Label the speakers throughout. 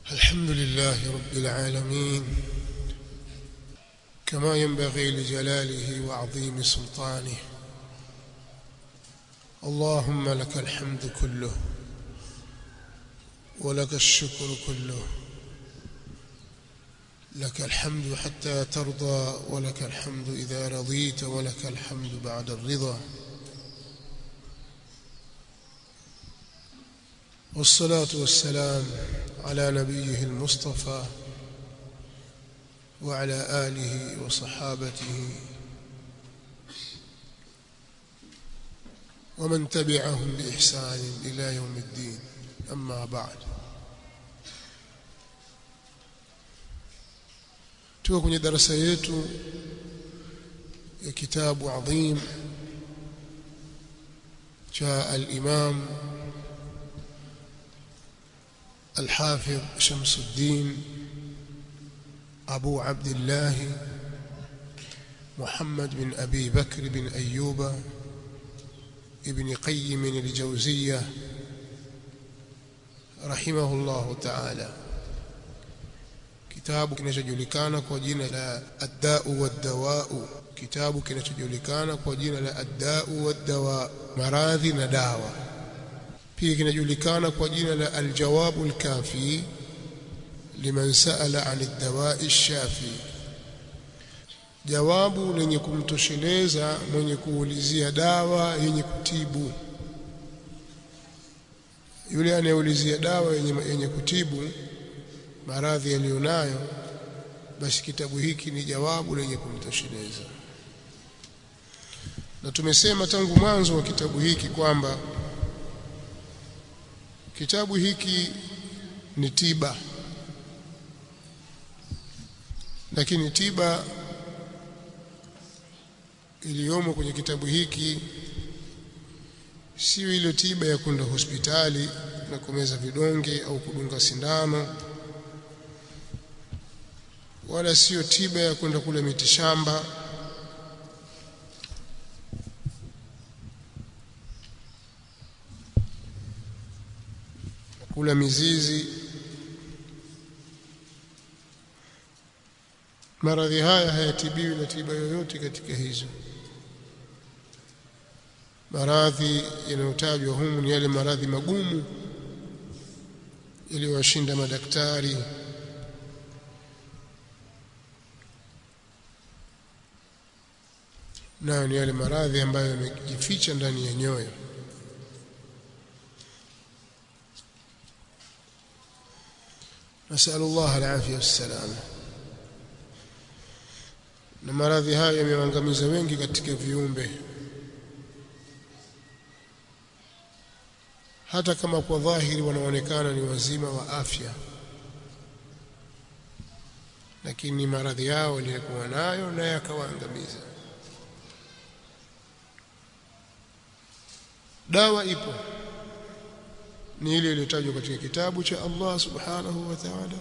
Speaker 1: الحمد لله رب العالمين كما ينبغي لجلاله وعظيم سلطانه اللهم لك الحمد كله ولك الشكر كله لك الحمد حتى ترضى ولك الحمد إذا رضيت ولك الحمد بعد الرضا والصلاة والسلام على نبيه المصطفى وعلى آله وصحابته ومن تبعهم بإحسان إلى يوم الدين أما بعد tuko kwenye darasa yetu ya kitabu adhim cha al-Imam الحافظ شمس الدين أبو عبد الله محمد بن أبي بكر بن أيوب ابن قيم الجوزية رحمه الله تعالى kitabu kinachojulikana kwa jina la Ad-Da'u wad-Dawa'u kitabu kinachojulikana kwa jina la Ad-Da'u wad-Dawa maradhi na dawa pia kinajulikana kwa jina la Al-Jawabu al-Kafi liman sa'ala 'an ad-dawa'i ash-shafi jawabu lenye kumtosheleza mwenye kuulizia dawa yenye kutibu yule anayeulizia dawa yenye, yenye kutibu maradhi yaliyonayo basi kitabu hiki ni jawabu lenye kumtosheleza na tumesema tangu mwanzo wa kitabu hiki kwamba kitabu hiki ni tiba lakini tiba iliyomo kwenye kitabu hiki sio ile tiba ya kwenda hospitali na kumeza vidonge au kudunga sindano wala sio tiba ya kwenda kule mitishamba kula mizizi maradhi haya hayatibiwi na tiba yoyote katika hizo maradhi yanayotajwa humu ni yale maradhi magumu yaliyowashinda madaktari nayo ni yale maradhi ambayo yamejificha ndani ya nyoyo nasalu Allah alafia wassalama na maradhi hayo yameangamiza wengi katika viumbe hata kama kwa dhahiri wanaonekana ni wazima wa afya lakini maradhi yao walikuwa nayo na yakawaangamiza dawa ipo ni ile iliyotajwa katika kitabu cha Allah subhanahu wa ta'ala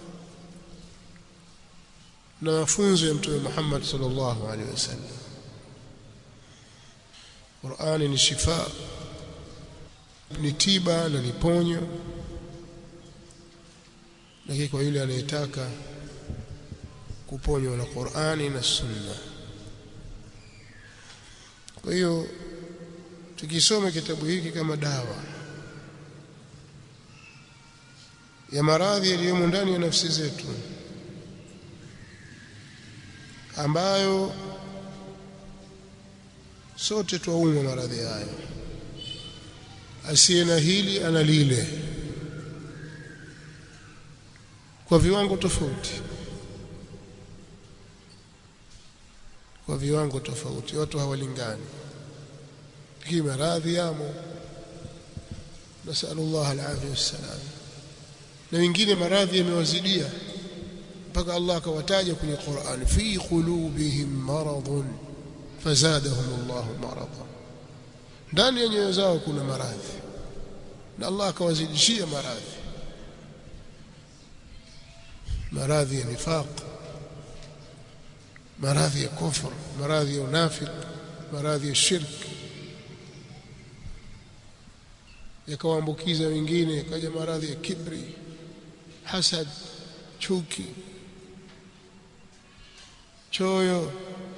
Speaker 1: na mafunzo ya mtume Muhammad sallallahu alaihi wasallam Qur'ani ni shifa ni tiba na ni ponyo lakini kwa yule anayetaka kuponywa na Qur'ani na Sunna kwa hiyo tukisoma kitabu hiki kama dawa ya maradhi yaliyomo ndani ya nafsi zetu ambayo sote twaumwa maradhi hayo asiye na hili ana lile kwa viwango tofauti kwa viwango tofauti watu hawalingani hii maradhi yamo nasallallahu alafia wassalam na wengine maradhi yamewazidia mpaka Allah akawataja kwenye Qur'an fi qulubihim maradun fazadahum Allah marada ndani ya nyoyo zao kuna maradhi na Allah akawazidishia maradhi maradhi ya nifaq maradhi ya kufr maradhi ya unafiq maradhi ya shirk yakawaambukiza wengine kaja maradhi ya kibri hasad chuki choyo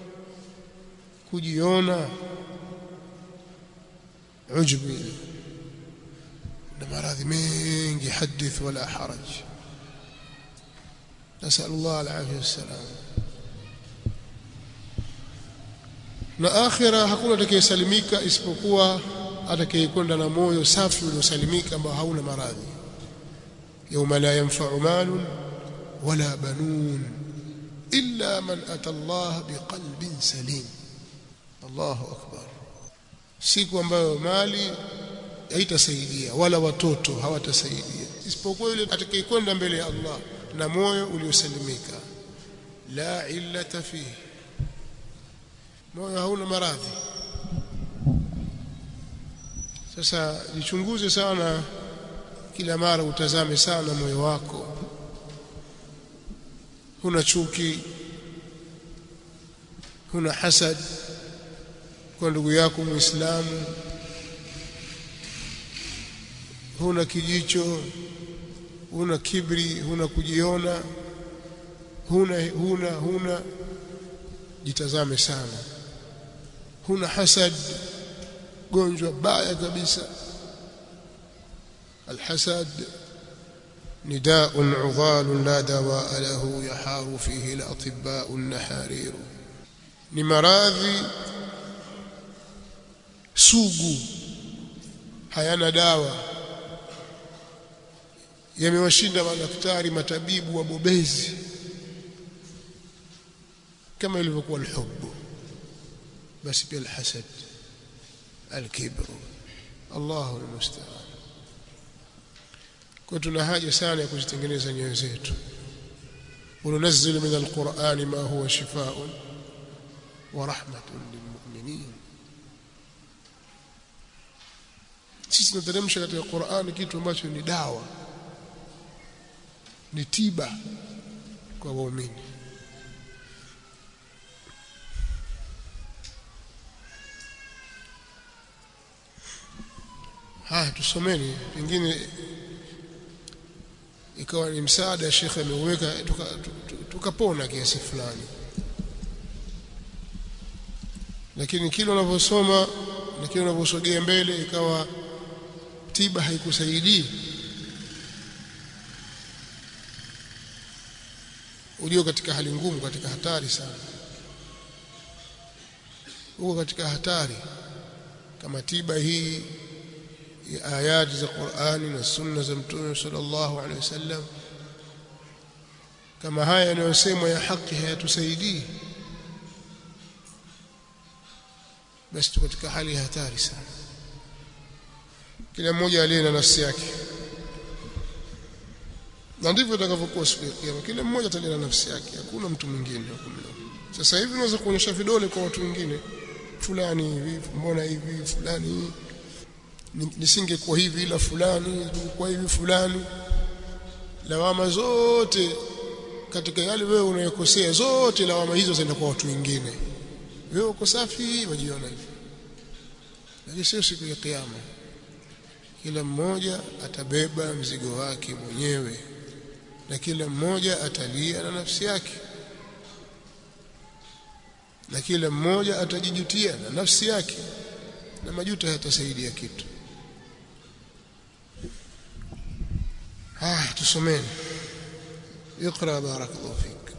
Speaker 1: kujiona ujbi na maradhi mengi hadith wala haraj نسأل الله العافية والسلام na akhira hakuna atakayesalimika isipokuwa atakayekwenda na moyo safi uliosalimika ambao hauna maradhi يوم لا ينفع مال ولا بنون إلا من أتى الله بقلب سليم الله أكبر siku ambayo mali haitasaidia wala watoto hawatasaidia isipokuwa yule atakayekwenda mbele ya Allah na moyo uliosalimika la illata fihi moyo hauna maradhi sasa jichunguze sana kila mara utazame sana moyo wako huna chuki huna hasad kwa ndugu yako muislamu huna kijicho huna kibri huna kujiona huna huna huna jitazame sana huna hasad gonjwa baya kabisa الحسد نداء عضال لا دواء له يحار فيه الأطباء النحارير ni maradhi sugu hayana dawa yamewashinda madaktari matabibu wabobezi kama ilivyokuwa alhubbu basi pia alhasad alkibru Allahu almusta'an kwa tuna haja sana ya kuzitengeneza nyoyo zetu وننزل من القرآن ما هو شفاء ورحمة للمؤمنين sisi tunateremsha katika Qur'ani kitu ambacho ni dawa ni tiba kwa waumini haya tusomeni pengine ikawa ni msaada shekhe ameuweka tukapona kiasi fulani lakini kile unavyosoma na kile unavyosogea mbele ikawa tiba haikusaidii ulio katika hali ngumu katika hatari sana uko katika hatari kama tiba hii ya ayati za Qur'ani na sunna za Mtume sallallahu alaihi wasallam kama haya yanayosemwa ya haki hayatusaidii basi tuko katika hali ya hatari sana kila mmoja aliye na nafsi yake na ndivyo itakavyokuwa siku ya kiyama kila mmoja atalia na nafsi yake hakuna mtu mwingine hukumla sasa hivi unaweza kuonyesha vidole kwa watu wengine fulani hivi mbona hivi fulani nisingekuwa hivi ila fulani kwa hivi fulani lawama zote katika yale wewe unayokosea zote lawama hizo zinaenda kwa watu wengine wewe uko safi wajiona hivi lakini sio siku ya kiyama kila mmoja atabeba mzigo wake mwenyewe na kila mmoja atalia na nafsi yake na kila mmoja atajijutia na nafsi yake na majuto hayatasaidia kitu ah tusomeni اقرا بارك الله فيك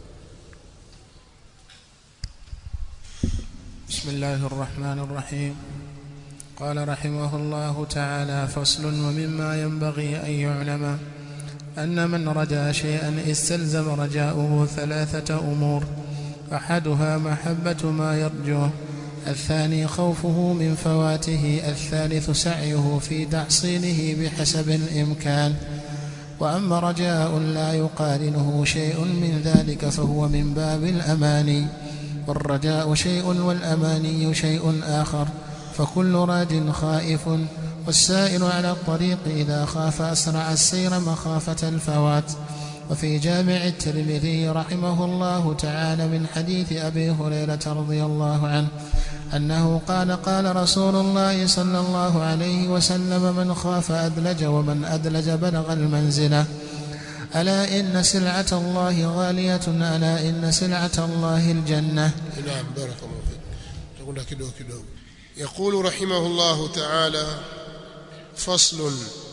Speaker 2: بسم الله الرحمن الرحيم قال رحمه الله تعالى فصل ومما ينبغي أن يعلم أن من رجا شيئا استلزم رجاؤه ثلاثة أمور أحدها محبة ما يرجوه الثاني خوفه من فواته الثالث سعيه في تحصيله بحسب الإمكان وأما رجاء لا يقارنه شيء من ذلك فهو من باب الأماني والرجاء شيء والأماني شيء آخر فكل راج خائف والسائر على الطريق إذا خاف أسرع السير مخافة الفوات وفي جامع الترمذي رحمه الله تعالى من حديث أبي هريرة رضي الله عنه أنه قال قال رسول الله صلى الله عليه وسلم من خاف أدلج ومن أدلج بلغ المنزلة ألا إن سلعة الله غالية ألا إن سلعة الله الجنة
Speaker 1: نعم بارك الله فيك تقول كده كده يقول رحمه الله تعالى فصل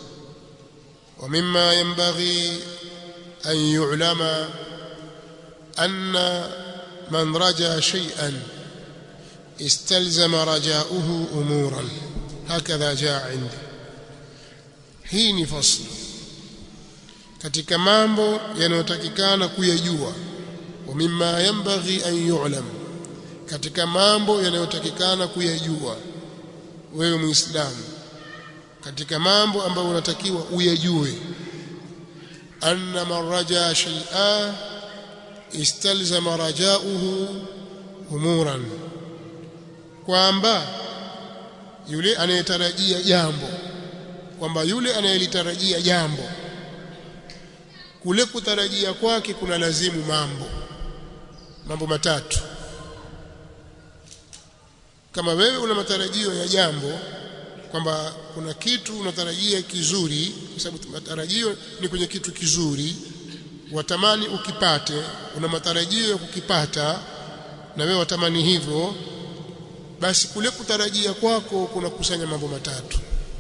Speaker 1: ومما ينبغي أن يعلم أن من رجا شيئا استلزم رجاؤه أمورا هكذا جاء عندي hii ni fasli katika mambo yanayotakikana kuyajua wa mimma yanbaghi an yu'lam katika mambo yanayotakikana kuyajua wewe muislamu katika mambo ambayo unatakiwa uyajue anna man raja shay'a istalzama rajauhu umuran kwamba yule anayetarajia jambo kwamba yule anayelitarajia jambo kule kutarajia kwake kuna lazimu mambo mambo matatu kama wewe una matarajio ya jambo kwamba kuna kitu unatarajia kizuri kwa sababu matarajio ni kwenye kitu kizuri watamani ukipate una matarajio ya kukipata na wewe watamani hivyo basi kule kutarajia kwako kuna kusanya mambo matatu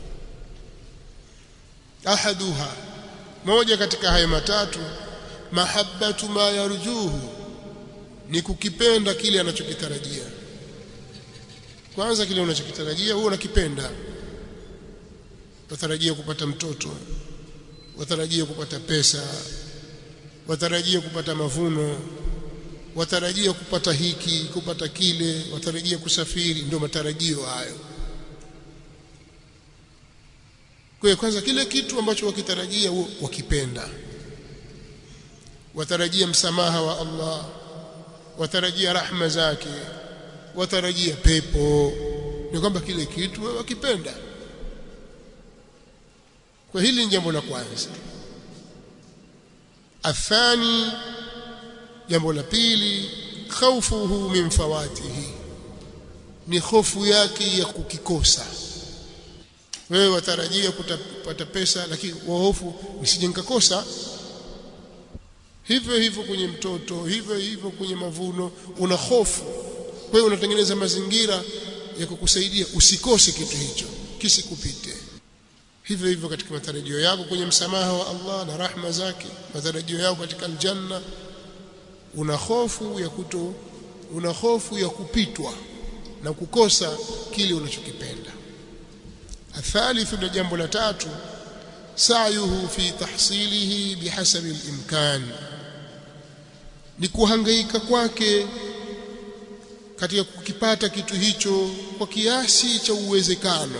Speaker 1: ahaduha moja katika hayo matatu mahabbatu ma yarjuhu ni kukipenda kile anachokitarajia kwanza kile unachokitarajia huwa unakipenda watarajia kupata mtoto watarajia kupata pesa watarajia kupata mavuno watarajia kupata hiki kupata kile watarajia kusafiri ndio matarajio hayo kwa hiyo kwanza kile kitu ambacho wakitarajia wakipenda watarajia msamaha wa Allah watarajia rahma zake watarajia pepo ni kwamba kile kitu wakipenda kwa hili ni jambo la kwanza athani jambo la pili khaufuhu min fawatihi ni hofu yake ya kukikosa wewe watarajia kupata pesa lakini wahofu nisije nikakosa hivyo hivyo kwenye mtoto hivyo hivyo kwenye mavuno una hofu kwa hiyo unatengeneza mazingira ya kukusaidia usikose kitu hicho kisikupite hivyo hivyo katika matarajio yako kwenye msamaha wa Allah na rahma zake matarajio yako katika aljanna una hofu ya kuto una hofu ya kupitwa na kukosa kile unachokipenda athalithu na jambo la tatu sa'yuhu fi tahsilihi bihasabi al-imkan ni kuhangaika kwake katika kukipata kitu hicho kwa kiasi cha uwezekano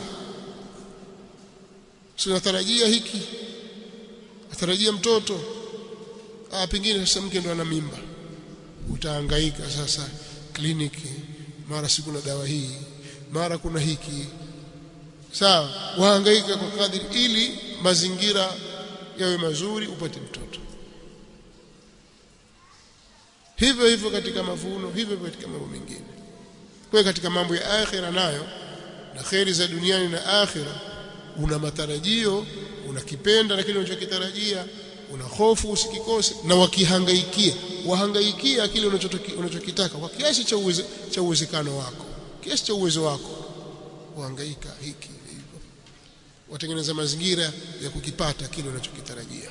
Speaker 1: tunatarajia hiki atarajia mtoto ah pengine sasa mke ndo ana mimba utahangaika sasa kliniki mara siku na dawa hii mara kuna hiki sawa wahangaika kwa kadiri ili mazingira yawe mazuri upate mtoto hivyo hivyo katika mavuno hivyo hivyo katika mambo mengine kwa katika mambo ya akhira nayo na kheri za duniani na akhira una matarajio unakipenda lakini unachokitarajia una hofu usikikose na wakihangaikia wahangaikia kile unachokitaka kwa kiasi cha uweze, cha uwezekano wako kiasi cha uwezo wako kuhangaika hiki hivyo watengeneza mazingira ya kukipata kile unachokitarajia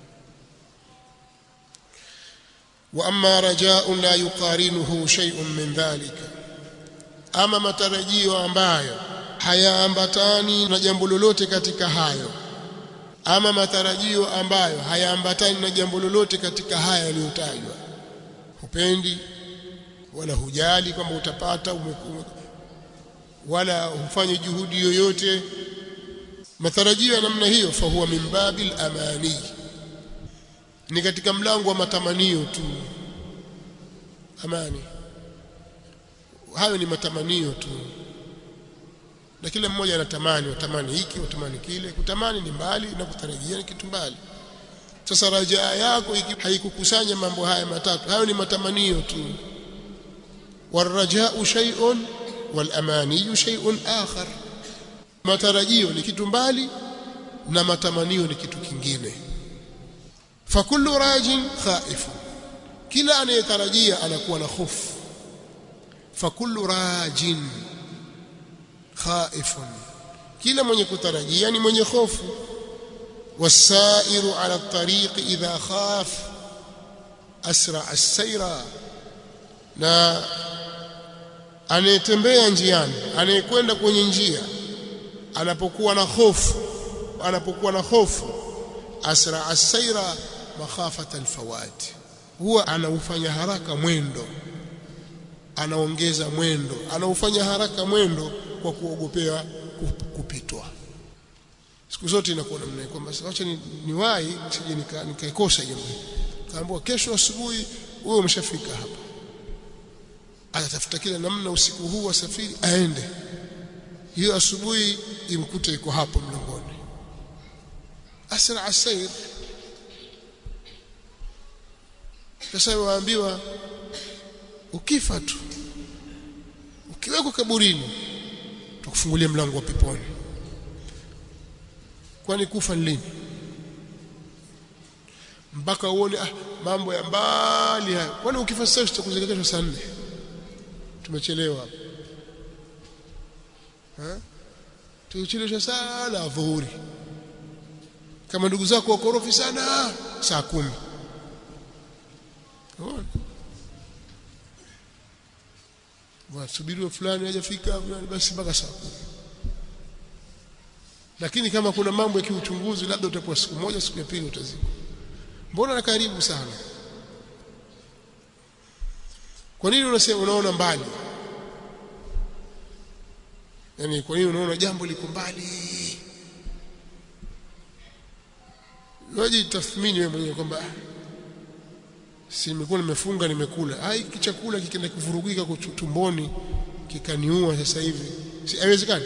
Speaker 1: wa amma raja'un la yuqarinuhu shay'un min dhalika ama matarajio ambayo hayaambatani na jambo lolote katika hayo ama matarajio ambayo hayaambatani na jambo lolote katika haya yaliyotajwa hupendi wala hujali kwamba utapata umeku, wala hufanye juhudi yoyote matarajio ya namna hiyo fahuwa min babil amani ni katika mlango wa matamanio tu amani hayo ni matamanio tu na kila mmoja anatamani watamani hiki watamani kile kutamani ni mbali na kutarajia ni kitu mbali sasa rajaa yako haikukusanya mambo haya matatu hayo ni matamanio tu warajau shay'un walamaniyu shay'un akhar matarajio ni kitu mbali na matamanio ni kitu kingine fakullu rajin khaif kila anayetarajia anakuwa na hofu fakullu rajin khaifun kila mwenye kutarajia ni mwenye hofu wasairu ala tariqi idha khaf asra as-sayra na anayetembea njiani anayekwenda kwenye njia anapokuwa na hofu anapokuwa na hofu asra as-sayra makhafata al-fawat huwa anaufanya haraka mwendo anaongeza mwendo anaufanya haraka mwendo kwa kuogopea kupitwa siku zote inakuwa namna kwamba acha ni, niwahi sije nikaikosa nika jambo kaambiwa kesho asubuhi wewe umeshafika hapa atatafuta kila namna usiku huu wasafiri aende hiyo asubuhi imkute iko hapo mlangoni asra asair sasa waambiwa ukifa tu ukiwekwa kaburini tukufungulia mlango wa peponi kwani kufa ni lini mpaka uone ah, mambo ya mbali haya kwani ukifa sasa tutakuzingatia saa nne tumechelewa hapo ha tuchelewesha sana dhuhuri kama ndugu zako wakorofi sana saa kumi wasubiriwe fulani hajafika basi mpaka saa kumi lakini kama kuna mambo ya kiuchunguzi labda utakuwa siku moja siku ya pili utazikwa mbona na karibu sana kwa nini unasema unaona mbali yani kwa nini unaona jambo liko mbali waje tathmini wewe mwenyewe kwamba si nimekuwa nimefunga nimekula ah hiki chakula kikienda kuvurugika kwa tumboni kikaniua sasa hivi si haiwezekani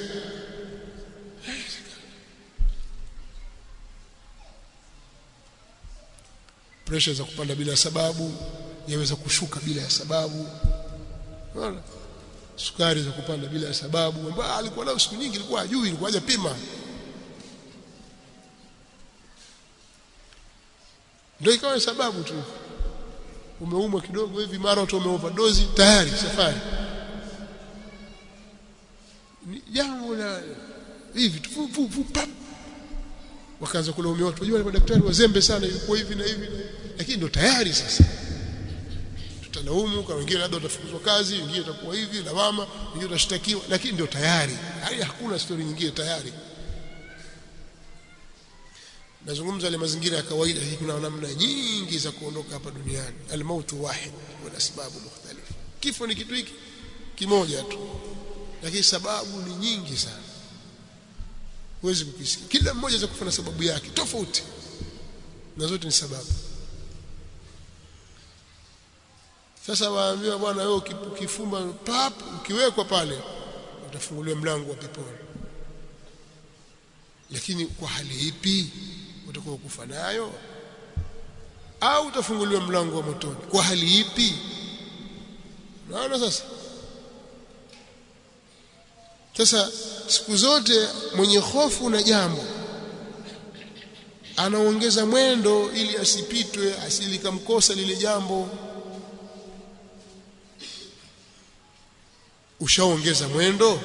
Speaker 1: pressure za kupanda bila sababu yaweza kushuka bila ya sababu unaona sukari za kupanda bila ya sababu ambayo alikuwa nayo siku nyingi ilikuwa hajui ilikuwa hajapima ndio ikawa sababu tu umeumwa kidogo hivi mara watu wameoverdose tayari safari ni jambo la hivi tu fu fu pap wakaanza kulaumia watu wajua madaktari wazembe sana yuko hivi na hivi lakini ndio tayari sasa tutalaumu kwa wengine labda watafukuzwa kazi wengine watakuwa hivi lawama wengine watashtakiwa lakini ndio tayari hali hakuna story nyingine tayari nazungumza ile mazingira ya kawaida hii kuna namna nyingi za kuondoka hapa duniani almautu wahid wa sababu mukhtalifa kifo ni kitu hiki kimoja tu lakini sababu ni nyingi sana huwezi kukisikia kila mmoja za kufanya sababu yake tofauti na zote ni sababu sasa waambiwa bwana wewe ukifumba pap ukiwekwa pale utafunguliwa mlango wa peponi lakini kwa hali ipi utakuwa kufa nayo au utafunguliwa mlango wa motoni kwa hali ipi naona sasa sasa siku zote mwenye hofu na jambo anaongeza mwendo ili asipitwe asilikamkosa lile jambo ushaongeza mwendo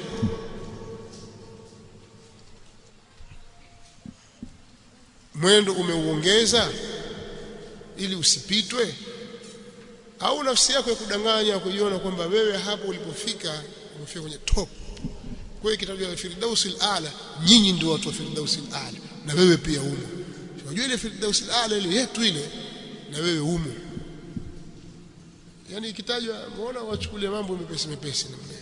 Speaker 1: mwendo umeuongeza ili usipitwe au nafsi yako ya kudanganya kuiona kwamba wewe hapo ulipofika umefika kwenye top kwa hiyo kitajwa firdausil ala nyinyi ndio watu wa firdausil ala na wewe pia umo unajua ile firdausil ala ile yetu ile na wewe umo yani ikitajwa muona wachukulie mambo mepesi mepesi namna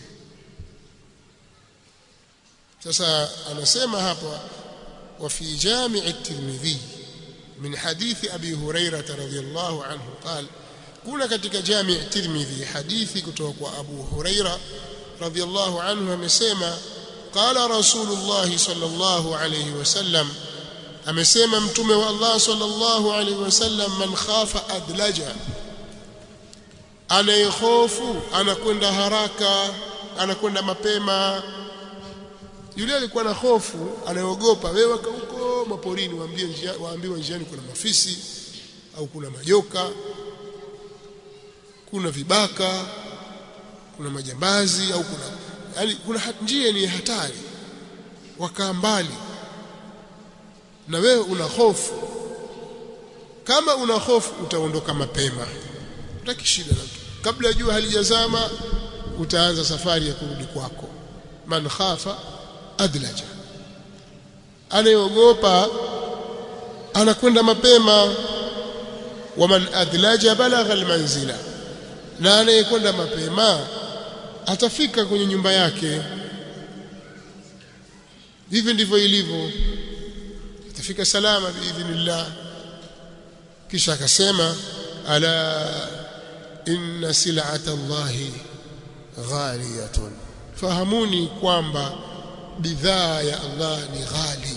Speaker 1: sasa anasema hapa وفي جامع الترمذي من حديث أبي هريرة رضي الله عنه قال كنا كتك جامع الترمذي حديث كتوك أبو هريرة رضي الله عنه مسيما قال رسول الله صلى الله عليه وسلم amesema mtume wa Allah sallallahu alaihi wasallam man khafa adlaja anayehofu anakwenda haraka anakwenda mapema yule alikuwa na hofu anayeogopa wewe huko maporini waambie njia waambiwa njiani kuna mafisi au kuna majoka kuna vibaka kuna majambazi au kuna yani kuna njia ni hatari wakaa mbali na wewe una hofu kama una hofu utaondoka mapema utakishida na mtu kabla jua halijazama utaanza safari ya kurudi kwako man khafa adlaja anayeogopa anakwenda mapema waman adlaja balagha almanzila na anayekwenda mapema atafika kwenye nyumba yake hivi ndivyo ilivyo atafika salama biidhnillah kisha akasema ala inna sil'ata Allahi ghaliyatun fahamuni kwamba bidhaa ya Allah ni ghali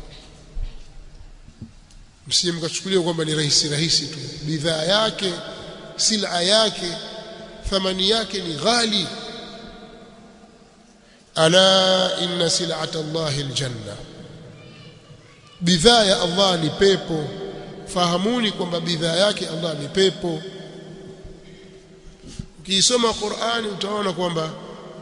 Speaker 1: msije mkachukulia kwamba ni rahisi rahisi tu bidhaa yake sila yake thamani yake ni ghali ala inna sil'ata Allahi aljanna bidhaa ya Allah ni pepo fahamuni kwamba bidhaa yake Allah ni pepo ukisoma Qur'ani utaona kwamba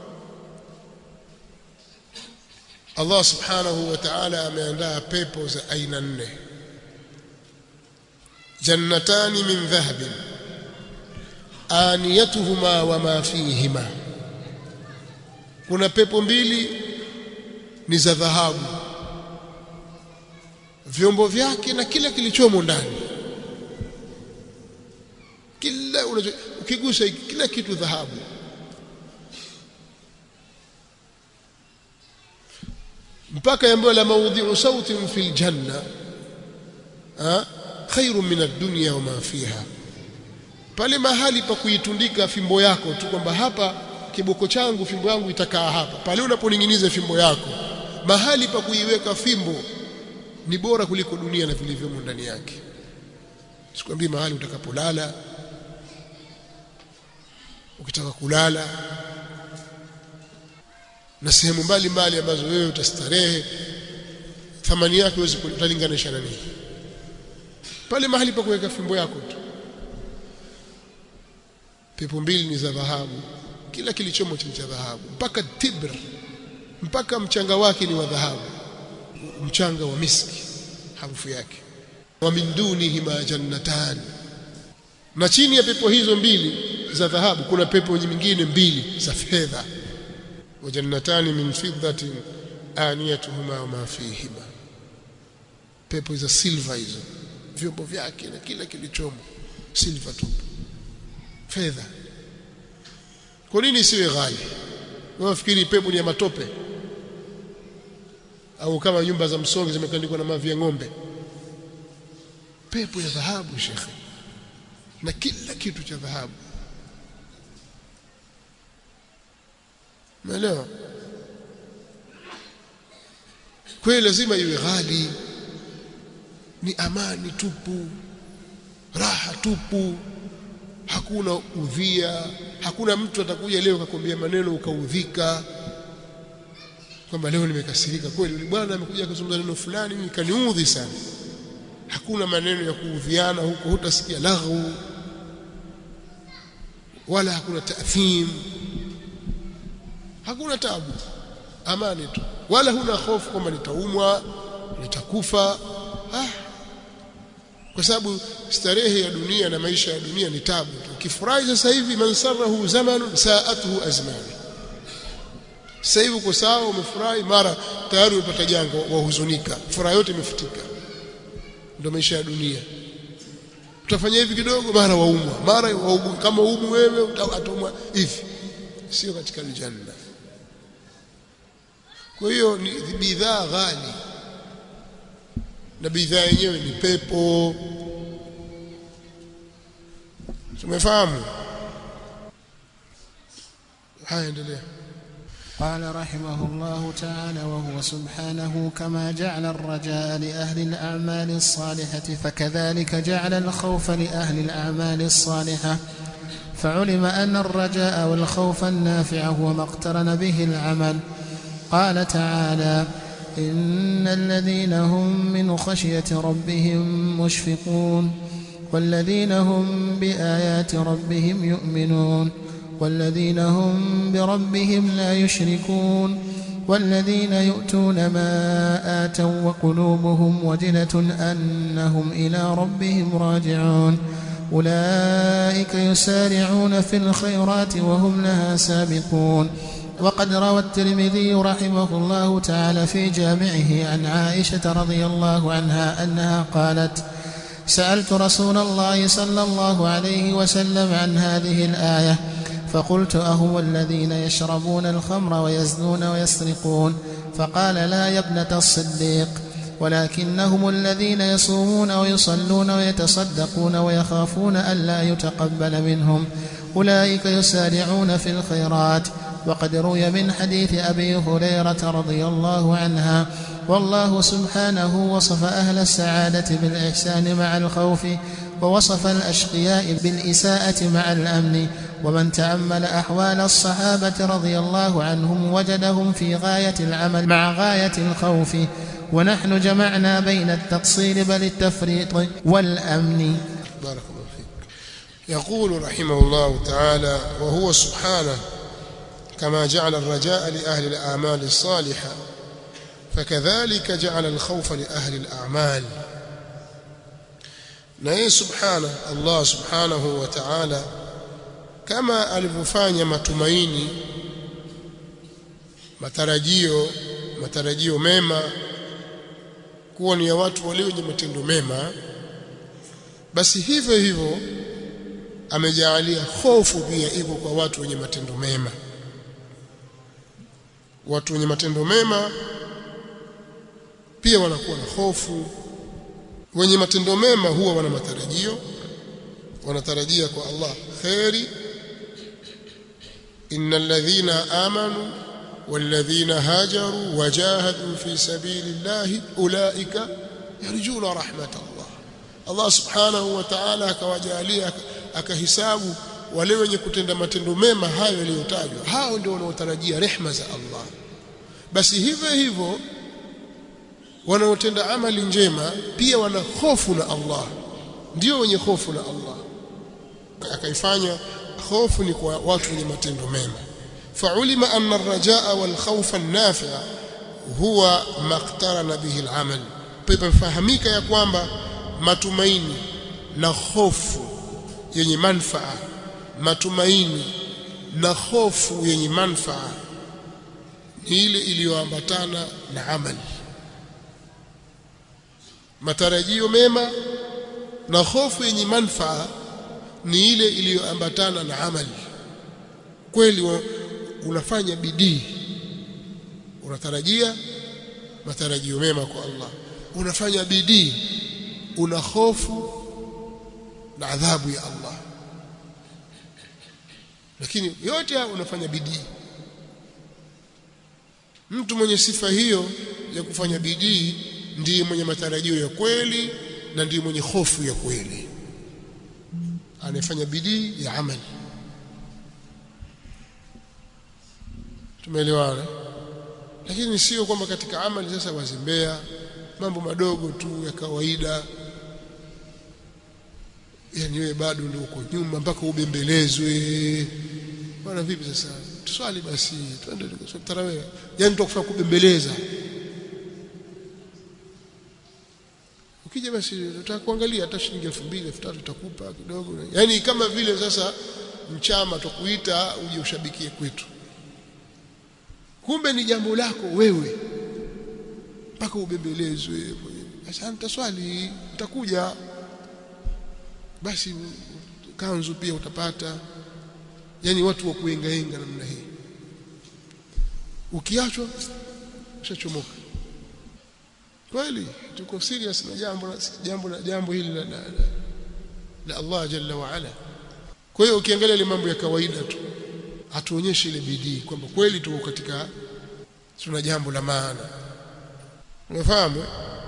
Speaker 1: Allah subhanahu wa ta'ala ameandaa pepo za aina nne jannatani min dhahabin aniyatuhuma wama fihima kuna pepo mbili ni za dhahabu vyombo vyake na kila kilichomo ndani kila unacho ukigusa kila kitu dhahabu mpaka yambayo la maudhi'u sautin fil janna ha khairun min ad-dunya wa ma fiha pale mahali pa kuitundika fimbo yako tu kwamba hapa kiboko changu fimbo yangu itakaa hapa pale unaponinginiza fimbo yako mahali pa kuiweka fimbo ni bora kuliko dunia na vilivyomo ndani yake sikwambii mahali utakapolala ukitaka kulala na sehemu mbalimbali ambazo wewe utastarehe thamani yake huwezi kutalinganisha na nini pale mahali pa kuweka fimbo yako tu pepo mbili ni za dhahabu kila kilichomo cha dhahabu mpaka tibr mpaka mchanga wake ni wa dhahabu mchanga wa miski harufu yake wa min dunihima jannatan na chini ya pepo hizo mbili za dhahabu kuna pepo nyingine mbili za fedha wa jannatani min fiddatin aniyatuhuma ma fihima pepo za silver hizo vyombo vyake na kila kilichomo silver tu fedha kwa nini isiwe ghali unafikiri pepo ni ya matope au kama nyumba za msongi zimekandikwa na mavi ya ng'ombe pepo ya dhahabu shekhe na kila kitu cha dhahabu umeelewa kweli lazima iwe ghali ni amani tupu raha tupu hakuna udhia hakuna mtu atakuja leo akakwambia maneno ukaudhika kwamba leo nimekasirika kweli yule bwana amekuja kuzungumza neno fulani mimi kaniudhi sana hakuna maneno ya kuudhiana huko hutasikia laghu wala hakuna taathim hakuna tabu amani tu wala huna hofu kwamba nitaumwa nitakufa ah kwa sababu starehe ya dunia na maisha ya dunia ni tabu tu ukifurahi sasa hivi man sarahu zamanu saatuhu azmanu sasa hivi uko sawa umefurahi mara tayari umepata jango wahuzunika furaha yote imefutika ndio maisha ya dunia utafanya hivi kidogo mara waumwa mara waumu kama umu wewe utaumwa hivi sio katika aljanna kwa hiyo ni bidhaa ghali na bidhaa yenyewe ni pepo tumefahamu haya endelea
Speaker 2: قال رحمه الله تعالى وهو سبحانه كما جعل الرجاء لأهل الأعمال الصالحة فكذلك جعل الخوف لأهل الأعمال الصالحة فعلم أن الرجاء والخوف النافع هو ما اقترن به العمل قال تعالى إن الذين هم من خشية ربهم مشفقون والذين هم بآيات ربهم يؤمنون والذين هم بربهم لا يشركون والذين يؤتون ما آتوا وقلوبهم وجلة أنهم إلى ربهم راجعون أولئك يسارعون في الخيرات وهم لها سابقون وقد روى الترمذي رحمه الله تعالى في جامعه عن عائشة رضي الله عنها أنها قالت سألت رسول الله صلى الله عليه وسلم عن هذه الآية فقلت أهو الذين يشربون الخمر ويزنون ويسرقون فقال لا يا ابنة الصديق ولكنهم الذين يصومون ويصلون ويتصدقون ويخافون ألا يتقبل منهم أولئك يسارعون في الخيرات وقد روي من حديث أبي هريرة رضي الله عنها والله سبحانه وصف أهل السعادة بالإحسان مع الخوف ووصف الأشقياء بالإساءة مع الأمن ومن تأمل أحوال الصحابة رضي الله عنهم وجدهم في غاية العمل مع غاية الخوف ونحن جمعنا بين التقصير بل التفريط والأمن
Speaker 1: بارك الله فيك يقول رحمه الله تعالى وهو سبحانه كما جعل الرجاء لأهل الأعمال الصالحة فكذلك جعل الخوف لأهل الأعمال na subhana Allah subhanahu wa ta'ala kama alivyofanya matumaini matarajio matarajio mema kuwa ni ya watu walio wenye matendo mema basi hivyo hivyo amejaalia hofu pia iko kwa watu wenye matendo mema watu wenye matendo mema pia wanakuwa na hofu wenye matendo mema huwa wana matarajio wanatarajia kwa Allah khairi innal ladhina amanu والذين هاجروا وجاهدوا في سبيل الله أولئك يرجون رحمة الله الله سبحانه وتعالى akawajalia akahisabu wale wenye kutenda matendo mema hayo yaliyotajwa hao ndio wanaotarajia rehma za Allah basi hivyo hivyo wanaotenda amali njema pia wana hofu na Allah ndio wenye hofu na Allah akaifanya hofu ni kwa watu wenye matendo mema فعلم أن الرجاء والخوف النافع هو ما اقترن به العمل fahamika ya kwamba matumaini na hofu yenye manfaa matumaini na hofu yenye manfaa ni ile iliyoambatana na amali matarajio mema na hofu yenye manfaa ni ile iliyoambatana na amali kweli unafanya bidii unatarajia matarajio mema kwa Allah unafanya bidii una hofu na adhabu ya Allah lakini yote haya unafanya bidii mtu mwenye sifa hiyo ya kufanya bidii ndiye mwenye matarajio ya kweli na ndiye mwenye hofu ya kweli anayefanya bidii ya amali tumeelewana lakini sio kwamba katika amali sasa wazembea mambo madogo tu ya kawaida yani wewe bado ndio uko nyuma mpaka ubembelezwe bwana vipi sasa tuswali basi twende tukaswali tarawih yani tukufanya kubembeleza ukija basi tutakuangalia hata shilingi 2000 3000 tutakupa kidogo yani kama vile sasa mchama tukuita uje ushabikie kwetu kumbe ni jambo lako wewe mpaka ubembelezwe sasa nitaswali utakuja basi kanzu pia utapata yani watu wa kuengaenga namna hii ukiachwa ushachomoka kweli tuko serious na jambo jambo na jambo hili la, la, la, la Allah jalla wa ala kwa hiyo ukiangalia ile mambo ya kawaida tu atuonyeshe ile bidii kwamba kweli tuko katika tuna jambo la maana unafahamu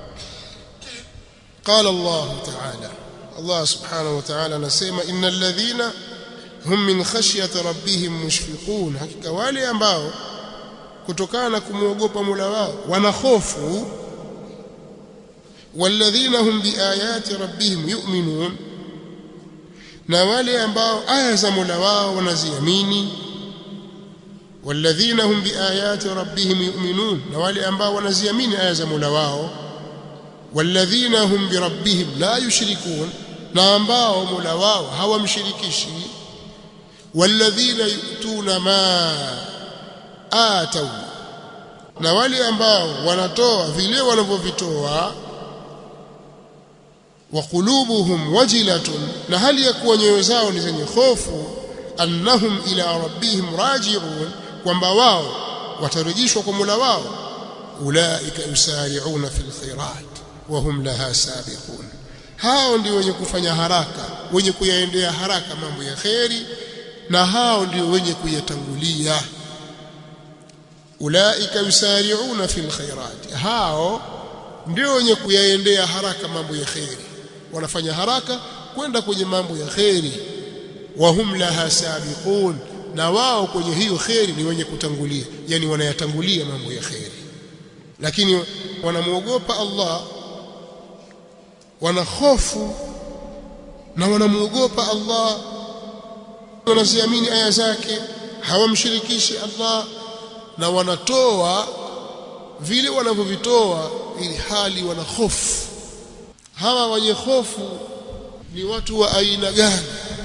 Speaker 1: قال الله تعالى الله سبحانه وتعالى anasema innal ladhina hum min khashyati rabbihim mushfiqun hakika wale ambao kutokana na kumwogopa Mola wao wana hofu walladhina hum biayati rabbihim yu'minun na wale ambao aya za Mola wao wanaziamini walladhina hum biayati rabbihim yu'minun na wale ambao wanaziamini aya za Mola wao walladhina hum birabbihim la yushrikun na ambao Mola wao hawamshirikishi walladhina yu'tuna ma atau na wale ambao wanatoa vile wanavyovitoa wa qulubuhum wajilatun na hali ya kuwa nyoyo zao ni zenye hofu annahum ila rabbihim raji'un kwamba wao watarejeshwa kwa Mola wao ulaika yusari'una fil khairat wa hum laha sabiqun hao ndio wenye kufanya haraka wenye kuyaendea haraka mambo ya kheri na hao ndio wenye kuyatangulia ulaika yusari'una fil khairat hao ndio wenye kuyaendea haraka mambo ya kheri wanafanya haraka kwenda kwenye mambo ya kheri wahum laha sabiqun na wao kwenye hiyo kheri ni wenye kutangulia yani wanayatangulia mambo ya kheri lakini wanamuogopa Allah wana hofu na wanamuogopa Allah wanaziamini aya zake hawamshirikishi Allah na wanatoa vile wanavyovitoa ili hali wana hofu hawa wenye hofu ni watu wa aina gani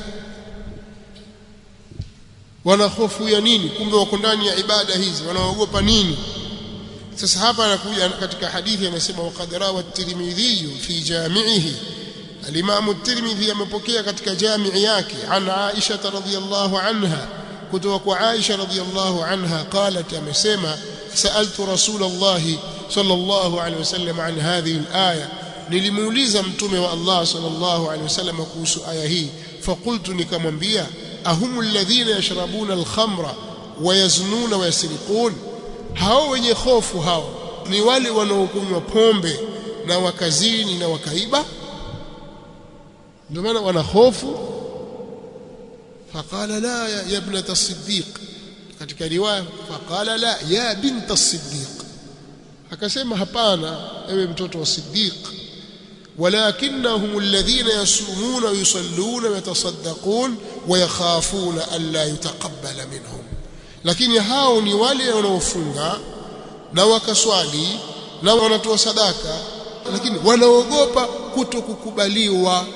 Speaker 1: wana hofu ya nini kumbe wako ndani ya ibada hizi wanaogopa nini sasa hapa anakuja katika hadithi anasema waqad rawa at-Tirmidhi fi jami'ihi al-Imam at-Tirmidhi amepokea katika jamii yake an Aisha radhiyallahu anha kutoka kwa Aisha radhiyallahu anha qalat amesema sa'altu Rasulullah sallallahu alayhi wasallam an hadhihi al-aya nilimuuliza mtume wa Allah sallallahu alayhi wasallam kuhusu aya hii faqultu nikamwambia ahumu alladhina yashrabuna al-khamra wayaznuna wayasriqun hao wenye hofu hao ni wale wanaokunywa pombe na wakazini na wakaiba ndio maana wana hofu faqala la ya, ya ibnata as-siddiq katika riwaya faqala la ya binta as-siddiq akasema hapana ewe mtoto wa siddiq ولكنهم الذين يصومون ويصلون ويتصدقون ويخافون ألا يتقبل منهم lakini hao ni wale wanaofunga na wakaswali na wanatoa sadaka lakini wanaogopa kutokukubaliwa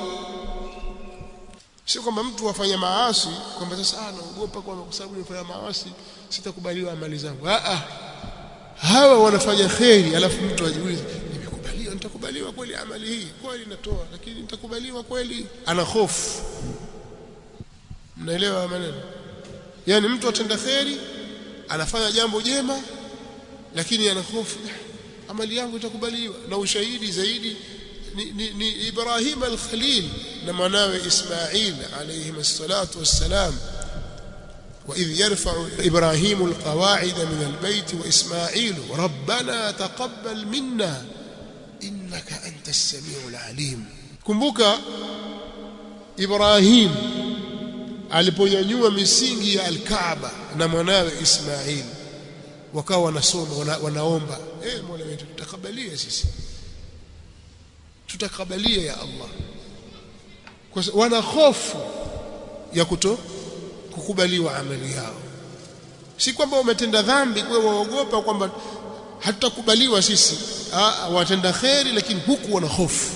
Speaker 1: sio kwamba mtu afanya maasi kwamba sasa ah naogopa kwamba kwa sababu nimefanya maasi sitakubaliwa amali zangu ah ah hawa wanafanya kheri alafu mtu ajiulize nimekubaliwa nitakubaliwa kweli amali hii kweli natoa lakini nitakubaliwa kweli ana hofu mnaelewa maneno yani mtu atenda kheri anafanya jambo jema lakini ana hofu amali yangu itakubaliwa na ushahidi zaidi ni, ni, ni Ibrahim al-Khalil na mwanawe Ismail alayhi salatu wassalam وإذ يرفع إبراهيم القواعد من البيت وإسماعيل ربنا تقبل منا إنك أنت السميع العليم كمبوكا إبراهيم aliponyanyua misingi ya al-Kaaba na mwanawe Ismail wakawa wanasoma wana, wanaomba eh Mola wetu tutakabalia sisi tutakabalia ya Allah kwa wana hofu ya kuto kukubaliwa amali yao si kwamba wametenda dhambi kwa waogopa kwamba hatutakubaliwa sisi ah watenda kheri lakini huku wana hofu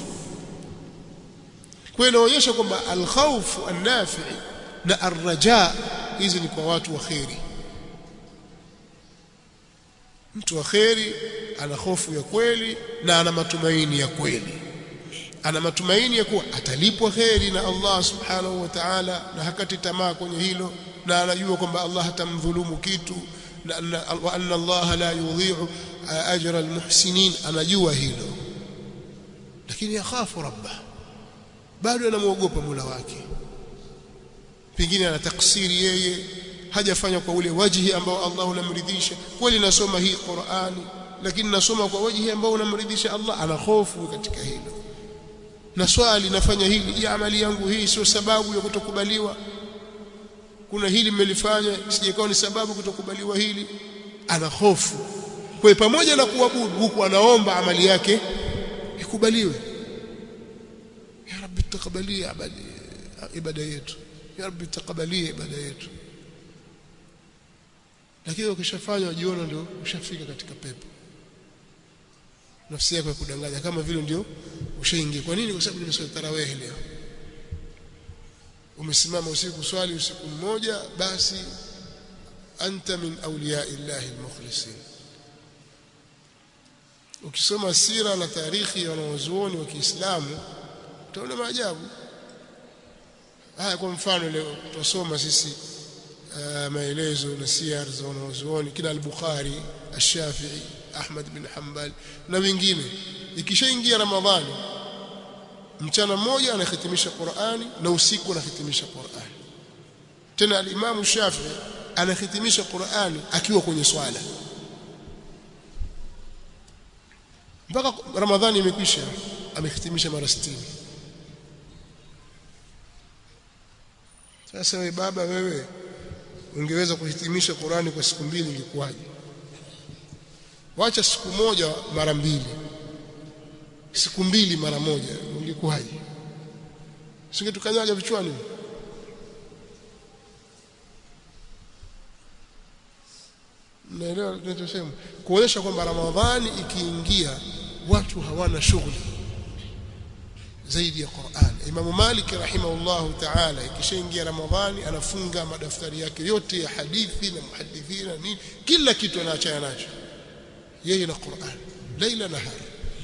Speaker 1: kwa inaonyesha kwamba al-khawf an-nafi' na arraja hizi ni kwa watu wa kheri mtu wa kheri ana hofu ya kweli na ana matumaini ya kweli ana matumaini ya kuwa atalipwa kheri na Allah subhanahu wa ta'ala na hakati tamaa kwenye hilo na anajua kwamba Allah hatamdhulumu kitu na wa anna Allah la yudhi'u ajra almuhsinin anajua hilo lakini yakhafu rabbah bado anamuogopa Mola wake pengine ana taksiri yeye hajafanya kwa ule wajihi ambao Allah unamridhisha kweli nasoma hii Qur'ani lakini nasoma kwa wajihi ambao unamridhisha Allah ana hofu katika hilo na swali nafanya hili ya amali yangu hii sio sababu ya kutokubaliwa kuna hili mmelifanya sijakawa ni sababu kutokubaliwa hili ana hofu kwa pamoja na kuabudu huku anaomba amali yake ikubaliwe ya rabbi takabalia amali ibada yetu ya rabbi takabalie ibada yetu lakini ukishafanya ujiona ndio ushafika katika pepo nafsi yako ya kudanganya kama vile ndio ushaingia kwa nini kwa sababu nimeswali tarawih leo umesimama usiku swali usiku mmoja basi anta min awliya illahi almukhlisin ukisoma sira na tarikhi ya wanazuoni wa Kiislamu utaona maajabu haya kwa mfano leo tusoma sisi uh, maelezo na siyar za wanazuoni kina al-Bukhari al-Shafi'i Ahmad bin Hanbal na wengine ikishaingia Ramadhani mchana mmoja anahitimisha Qur'ani na usiku anahitimisha Qur'ani tena al-Imam Shafi'i anahitimisha Qur'ani akiwa kwenye swala mpaka Ramadhani imekwisha amehitimisha mara 60 sasa wewe baba wewe ungeweza kuhitimisha Qur'ani kwa siku mbili ingekuwaje wacha siku moja mara mbili siku mbili mara moja ungekuwaje singetukanyaga vichwani naelewa tunachosema kuonyesha kwamba Ramadhani ikiingia watu hawana shughuli zaidi ya Qur'an Imam Malik rahimahullahu ta'ala ikishaingia Ramadhani anafunga madaftari yake yote ya hadithi na muhadithina nini kila kitu anaachana nacho yeye na Qur'an laila nahar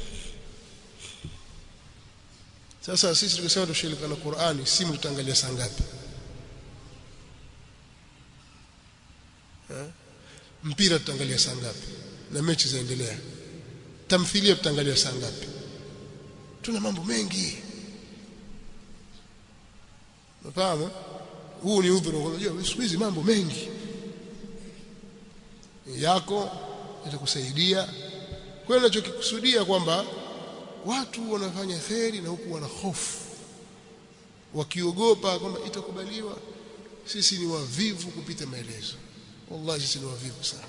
Speaker 1: sasa sisi tukisema tushirika na Qur'ani simu tutaangalia saa ngapi mpira tutaangalia saa ngapi na mechi zaendelea tamthilia tutaangalia saa ngapi tuna mambo mengi unafahamu huu ni udhuru unajua siku hizi mambo mengi yako itakusaidia kwa hiyo ninachokikusudia kwamba watu wanafanya kheri na huku wana hofu wakiogopa kwamba itakubaliwa sisi ni wavivu kupita maelezo wallahi sisi ni wavivu sana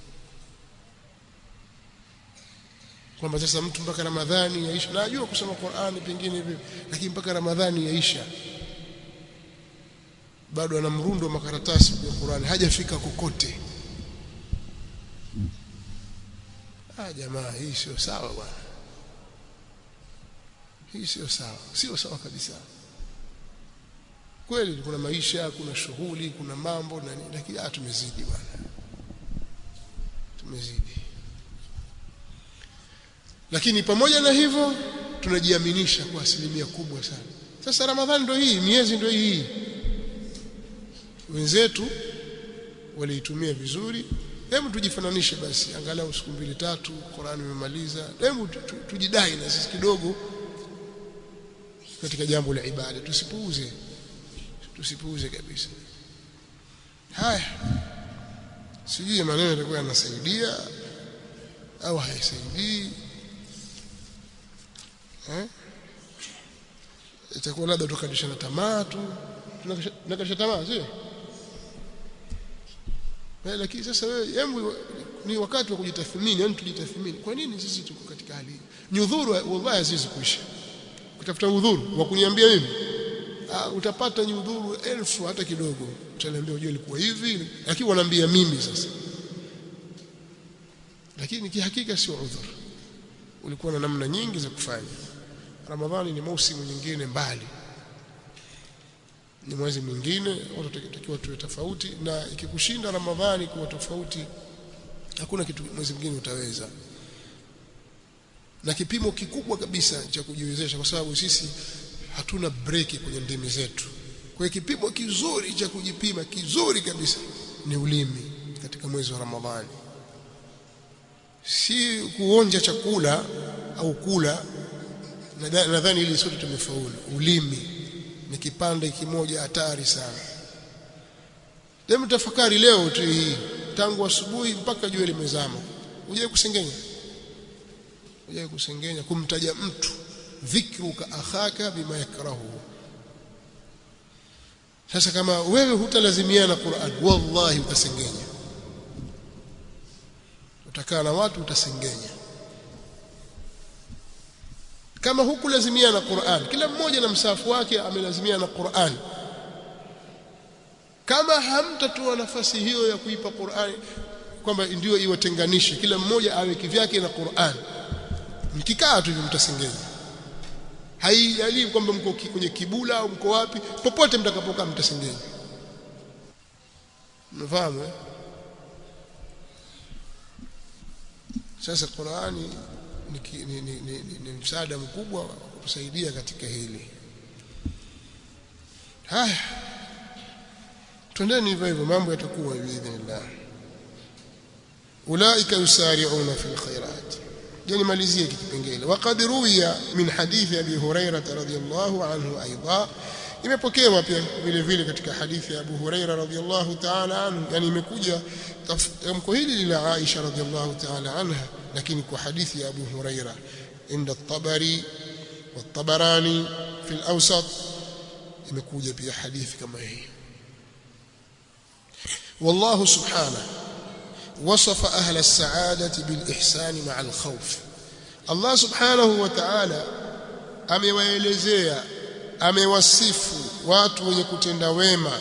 Speaker 1: kwamba sasa mtu mpaka Ramadhani yaisha najua kusoma Qur'ani pengine hivi lakini mpaka Ramadhani yaisha bado ana mrundo wa makaratasi ya Qur'ani hajafika kokote ah jamaa hii sio sawa bwana hii sio sawa sio sawa kabisa kweli kuna maisha kuna shughuli kuna mambo na nini lakini ah tumezidi bwana tumezidi lakini pamoja na hivyo tunajiaminisha kwa asilimia kubwa sana sasa ramadhani ndio hii miezi ndio hii wenzetu waliitumia vizuri hebu tujifananishe basi angalau siku mbili tatu Qur'an imemaliza hebu tujidai na sisi kidogo katika jambo la ibada tusipuuze tusipuuze kabisa haya sijui maneno yatakuwa yanasaidia au haisaidii eh itakuwa labda tukadishana tamaa tu tunakalisha tamaa sio eh lakini sasa wewe hebu ni wakati wa kujitathmini yani tujitathmini kwa nini sisi tuko katika hali hii nyudhuru wallahi haziwezi kuisha kutafuta udhuru wa kuniambia mimi uh, utapata nyudhuru elfu hata kidogo utaniambia unajua ilikuwa hivi lakini wanaambia mimi sasa lakini kihakika sio udhur ulikuwa na namna nyingi za kufanya ramadhani ni mausimu nyingine mbali ni mwezi mwingine watu tunatakiwa tuwe tofauti na ikikushinda ramadhani kuwa tofauti hakuna kitu mwezi mwingine utaweza na kipimo kikubwa kabisa cha kujiwezesha kwa sababu sisi hatuna breki kwenye ndimi zetu kwa hiyo kipimo kizuri cha kujipima kizuri kabisa ni ulimi katika mwezi wa Ramadhani si kuonja chakula au kula nadhani ili sote tumefaulu ulimi ni kipande kimoja hatari sana Hebu tafakari leo tu hii tangu asubuhi mpaka jua limezama uje kusengenya uje kusengenya kumtaja mtu dhikruka akhaka bima yakrahu sasa kama wewe hutalazimiana Qur'an wallahi utasengenya utakaa na watu utasengenya kama huku lazimia na Qur'an kila mmoja na msafu wake amelazimia na Qur'an kama hamtatoa nafasi hiyo ya kuipa Qur'an kwamba ndio iwatenganishe kila mmoja awe kivyake na Qur'an mkikaa tu mtasengeza haijali kwamba mko kwenye kibula au mko wapi popote mtakapokaa mtasengeza mnafahamu eh? sasa Qur'ani ni, ni, ni, ni, ni, ni msaada mkubwa wa kusaidia katika hili haya twendeni hivyo hivyo mambo yatakuwa biidhnillah ulaika yusari'una fil khairat jeni malizie kipengele waqad ruwiya min hadithi abi hurairah radhiyallahu anhu aidha imepokewa pia vile vile katika hadithi ya Abu Huraira radhiyallahu ta'ala anhu yani imekuja tamko hili la Aisha radhiyallahu ta'ala anha lakini kwa hadithi ya Abu Huraira inda at-Tabari wat-Tabarani fi al-Awsat imekuja pia hadithi kama hii والله سبحانه وصف أهل السعادة بالإحسان مع الخوف الله سبحانه وتعالى amewaelezea amewasifu watu wenye kutenda wema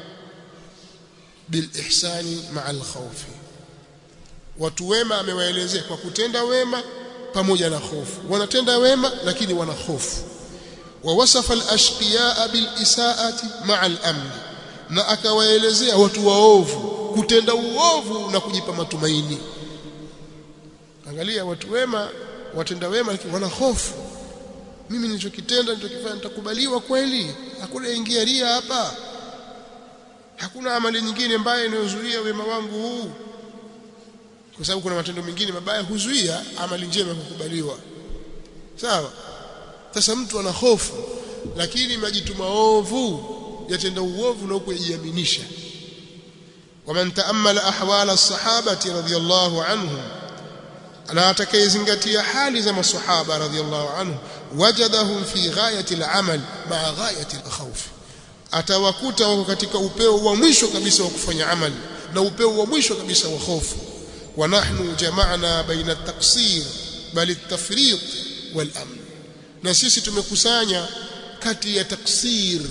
Speaker 1: bil ihsani ma'al khawfi watu wema amewaelezea kwa kutenda wema pamoja na hofu wanatenda wema lakini wana hofu wa wasafa al ashqiya bil isaati ma'al amn na akawaelezea watu waovu kutenda uovu na kujipa matumaini angalia watu wema watenda wema lakini wana hofu mimi nilichokitenda nilichokifanya nitakubaliwa kweli hakuna ingia ria hapa hakuna amali nyingine mbaya inayozuia wema wangu huu kwa sababu kuna matendo mengine mabaya huzuia amali njema kukubaliwa sawa sasa mtu ana hofu lakini majitu maovu yatenda uovu na huko yajiaminisha waman taammala ahwala as-sahabati radhiyallahu anhum na atakayezingatia hali za maswahaba radhiyallahu anhu wajadahum fi ghayati al-amal ma'a ghayati al-khawf atawakuta wako katika upeo wa mwisho kabisa wa kufanya amali na upeo wa mwisho kabisa wa hofu wa nahnu jama'na baina at-taqsir bal at-tafriq wal amn na sisi tumekusanya kati ya taksir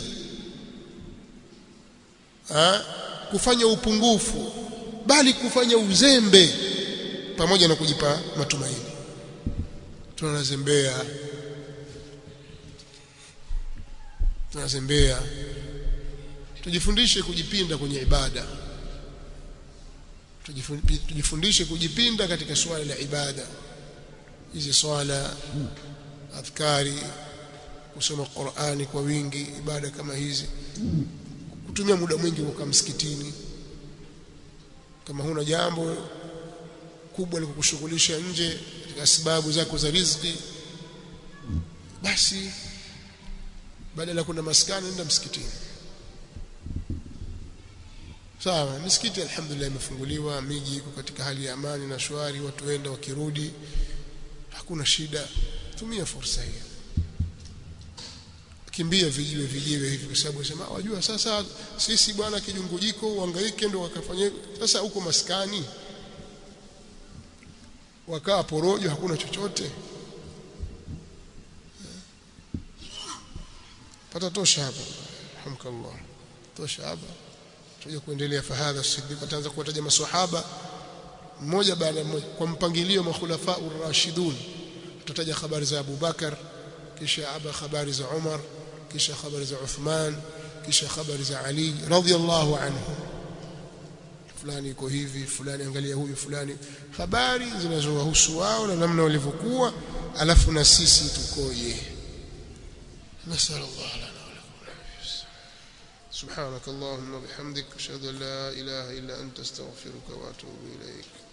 Speaker 1: ha? kufanya upungufu bali kufanya uzembe pamoja na kujipa matumaini tunazembea tunazembea tujifundishe kujipinda kwenye ibada tujifundishe kujipinda katika swala la ibada hizi swala adhkari kusoma Qur'ani kwa wingi ibada kama hizi kutumia muda mwingi kukaa msikitini kama huna jambo kubwa la kukushughulisha nje katika sababu zako za riziki basi badala kuna maskani nenda msikitini sawa misikiti alhamdulillah imefunguliwa miji iko katika hali ya amani na shwari watu wenda wakirudi hakuna shida tumia fursa hiyo kimbia vijiwe vijiwe hivi kwa sababu sema wajua sasa sisi bwana kijungujiko uhangaike ndio wakafanya sasa huko maskani wakaa porojo hakuna chochote pata tosha hapa hamkallah tosha hapa tuje kuendelea fahadha siddiq ataanza kuwataja maswahaba mmoja baada mmoja kwa mpangilio makhulafa urashidun tutataja habari za Abu Bakar kisha aba habari za Umar kisha habari za Uthman kisha habari za Ali radhiyallahu anhu fulani iko hivi fulani angalia huyu fulani habari zinazowahusu wao na namna walivyokuwa alafu na sisi tukoje نسأل الله لنا ولكم سبحانك اللهم وبحمدك أشهد أن لا إله إلا أنت استغفرك وأتوب إليك